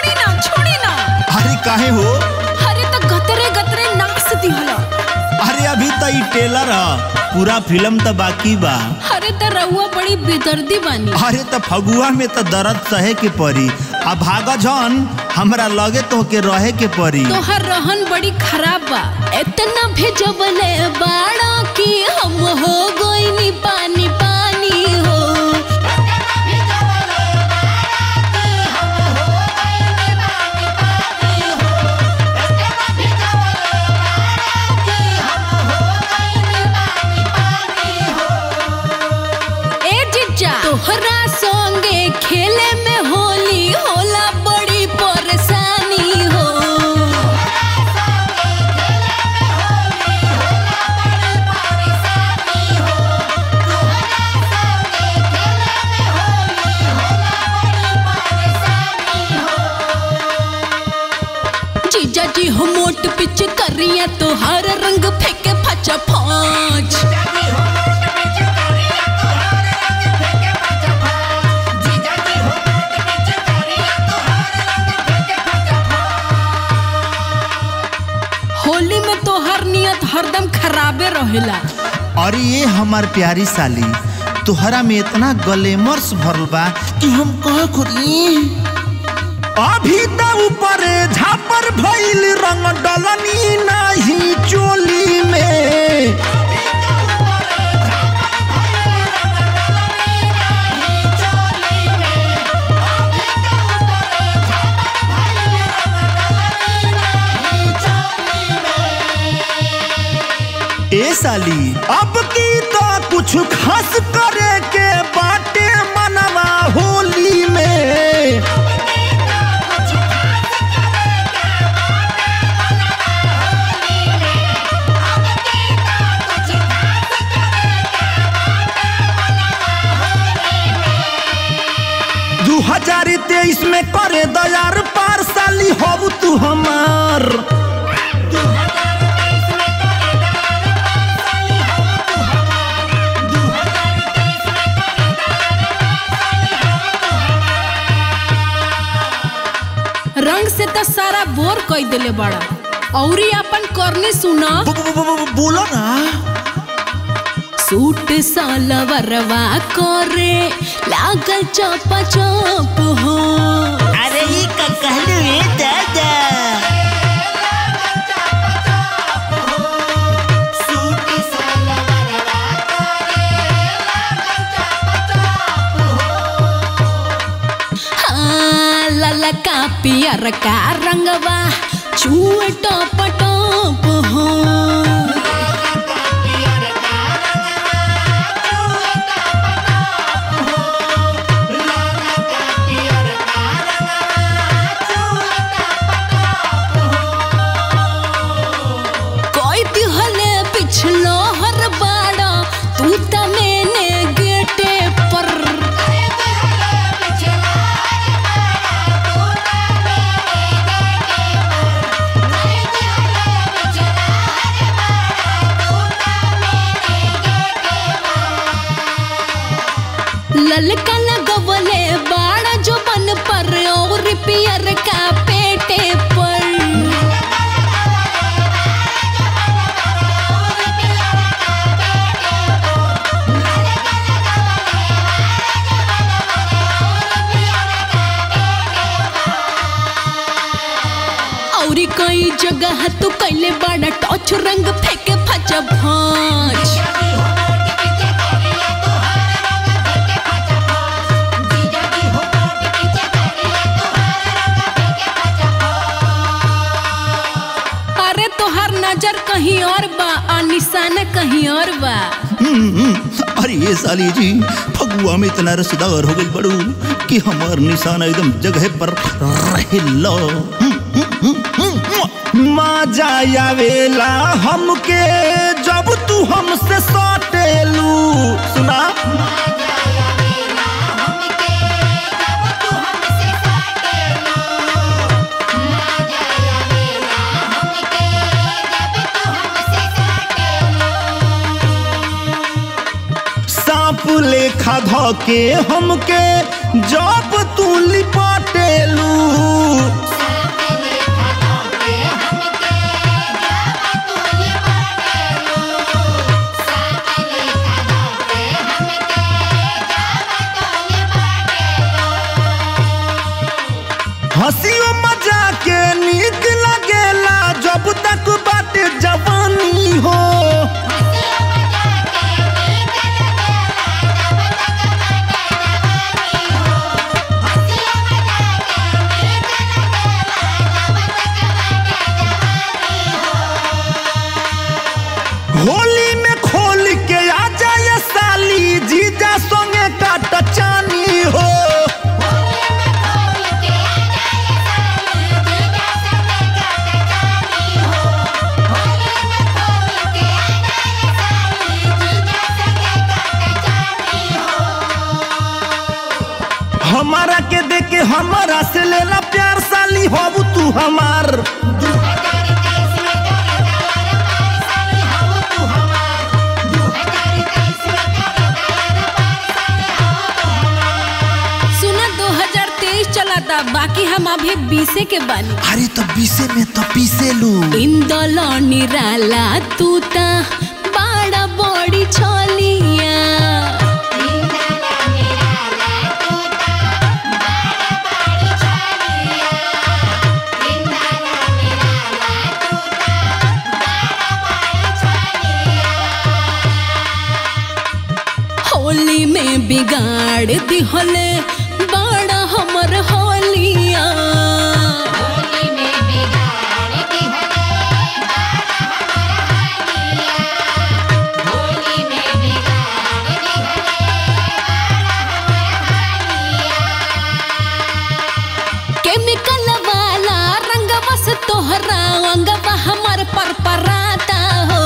छोड़ी ना छोड़ी ना अरे काहे हो अरे तो गतरे गतरे नाच दिहल अरे अभी तो ई टेलर ह पूरा फिल्म तो बाकी बा अरे तो रउआ बड़ी बेदर्दी बानी अरे तो फगुआ में तो दर्द सहे के पड़ी आ भागा जन हमरा लगे तो के रहे के पड़ी तोहर रहन बड़ी खराब बा इतना भेजबले बाड़ा कि हम हो गइनी पानी पानी हो ए जिज्जा तोहरा संगे खेले में होली होला बड़ी परेशानी हो जीजा जी हो मोट पिच करिया तो हर रंग फेंके फचा फाच होली में तो हर नियत हरदम खराबे रहेला अरे ये हमार प्यारी साली तुहरा में इतना गलेमर्स भरल बा कि हम कह खुदी अभी तो ऊपर झापर भइल रंग डलनी नहीं चोली में ए साली अब की तो कुछ खास करे के बाटे मनवा होली में दू हजार तेईस में करे दयार पार साली हो तू हमार रंग से तो सारा बोर कई देले बड़ा औरी अपन करनी सुना ब- ब- ब- ब- बोलो ना सूट सालवरवा करे लागल चपा चप हो अरे ये का कहलू रे दादा हाँ ललका पियर का रंगवा छुए टप टप हो कोई दिहले पिछलो हर बाड़ा तू त मैंने गेटे पर ललका लगवले बाड़ा जो बन पर और पियर का पेटे पर औरी कई जगह तू कैले बड़ा टॉर्च रंग फेंके फचा भांज अरे तोहार नजर कहीं और बा और निशाना कहीं और बा हम्म, अरे ये साली जी फगुआ में इतना रसदार हो गई बड़ू कि हमार निशाना एकदम जगह पर रहेला मजा आवेला हमके जब तू हमसे सटेलू सुना सांप लेखा धके हमके जब तू लिपाटेलू के नीक लगेला जब तक बाटे जवानी हो होली में खोल के आ जाए साली जीजा संगे काट चानी हो हमारा के देके हमारा से लेला प्यार साली हो तू हमार सुना 2023 चलाता बाकी हम अभी बीसे के बानी अरे तो पीसे में तो पीसे लू इंदलो निराला तू ता बाड़ा बड़ी छोलिया होली में बिगाड़ दिहले बाड़ा हमर होलिया केमिकल वाला रंग बस तोहरा अंगवा हमर पर पराता हो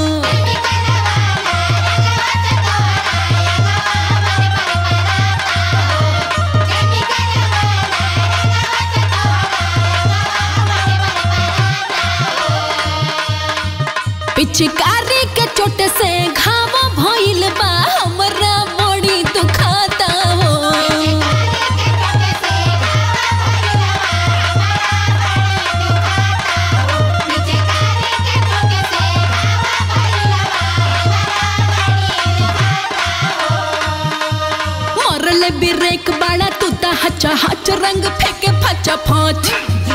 पिचकारी के चोट से घाव भइल बा हमरा बड़ी दुखाता हो मरले बिरेक बाड़ा तू ता हचा हच रंग फेंके फचा फाच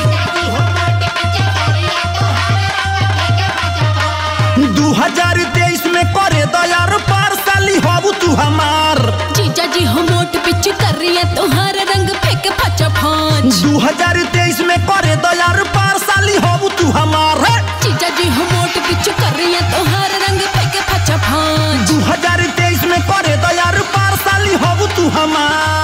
दू हजार तेईस में करे दयार पार साली हो तू हमार जीजा जी हम मोट पिच कर रही है तुम्हारा रंग फेंके फचा फाच दू हजार तेईस में करे दयार पार साली हो तू हमार है जीजा जी हम मोट पिच कर रही है तुम्हारा रंग फेंके फचा फाच दू हजार तेईस में करे दयार पार साली हो तू हमार